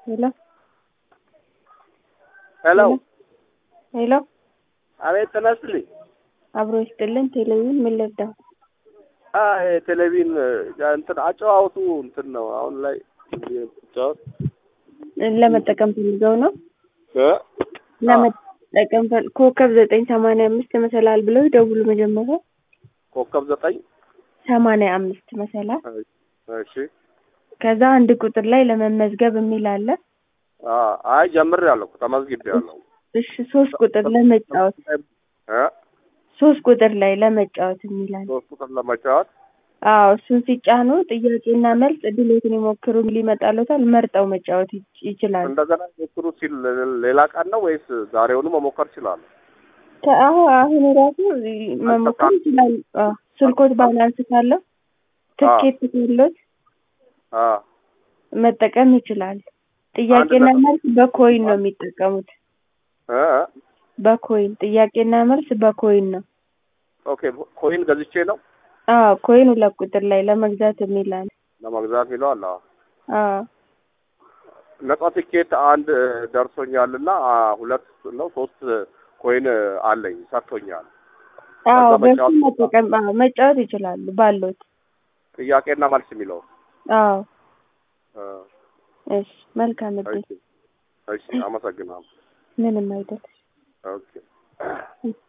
ሄሎ ሄሎ ሄሎ አቤት ተነስልኝ። አብሮ ይስጥልን። ቴሌቪዥን ምን ልርዳው? አይ ቴሌቪዥን እንትን አጨዋወቱ እንትን ነው አሁን ላይ ጫወት ለመጠቀም ፈልገው ነው እ ለመጠቀም ፈል ኮከብ ዘጠኝ ሰማንያ አምስት መሰላል ብለው ይደውሉ። መጀመሪያ ኮከብ ዘጠኝ ሰማንያ አምስት መሰላል፣ እሺ ከዛ አንድ ቁጥር ላይ ለመመዝገብ የሚል አለ። አ አይ ጀምሬያለሁ ተመዝግቤያለሁ። እሺ ሶስት ቁጥር ለመጫወት እ ሶስት ቁጥር ላይ ለመጫወት የሚል አለ። ሶስት ቁጥር ለመጫወት አዎ እሱን ሲጫኑ ጥያቄና መልስ እድሎትን ይሞክሩ ሊመጣሉታል። መርጠው መጫወት ይች- ይችላሉ። እንደገና ሞክሩ ሲል ሌላ ቀን ነው ወይስ ዛሬውኑ መሞከር ይችላሉ? ከአሁ አሁን ራሱ መሞከር ይችላሉ። አዎ ስልኮት ባላንስ ካለው ትኬት ካሎት አ መጠቀም ይችላል። ጥያቄና አንድ መልስ በኮይን ነው የሚጠቀሙት። እ በኮይን ጥያቄና መልስ በኮይን ነው። ኦኬ ኮይን ገዝቼ ነው አዎ ኮይን ሁለት ቁጥር ላይ ለመግዛት የሚል አለ። ለመግዛት ይለዋል። አዎ አዎ ነጻ ቲኬት አንድ ደርሶኛልና አ ሁለት ነው ሶስት ኮይን አለኝ ሰጥቶኛል። አዎ ከዛ በሱ መጫወት መጠቀም አዎ መጫወት ይችላሉ ባሉት። ጥያቄና መልስ የሚለው አዎ እ እሺ መልካም እድል። እሺ እሺ አመሰግናለሁ። ምንም አይደል። ኦኬ